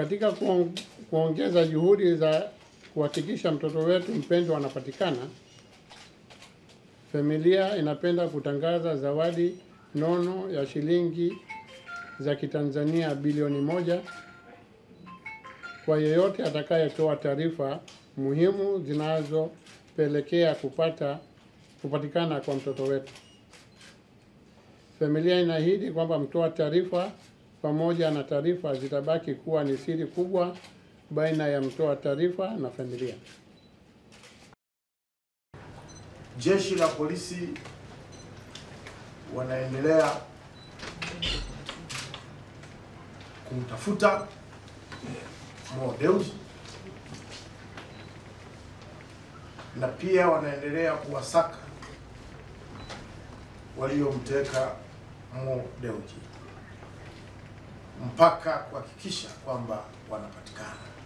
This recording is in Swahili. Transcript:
Katika kuongeza juhudi za kuhakikisha mtoto wetu mpendwa anapatikana, familia inapenda kutangaza zawadi nono ya shilingi za Kitanzania bilioni moja kwa yeyote atakayetoa taarifa muhimu zinazopelekea kupata kupatikana kwa mtoto wetu. Familia inaahidi kwamba mtoa taarifa pamoja na taarifa zitabaki kuwa ni siri kubwa baina ya mtoa taarifa na familia. Jeshi la polisi wanaendelea kumtafuta Mo Dewji na pia wanaendelea kuwasaka waliomteka Mo Dewji mpaka kuhakikisha kwamba wanapatikana.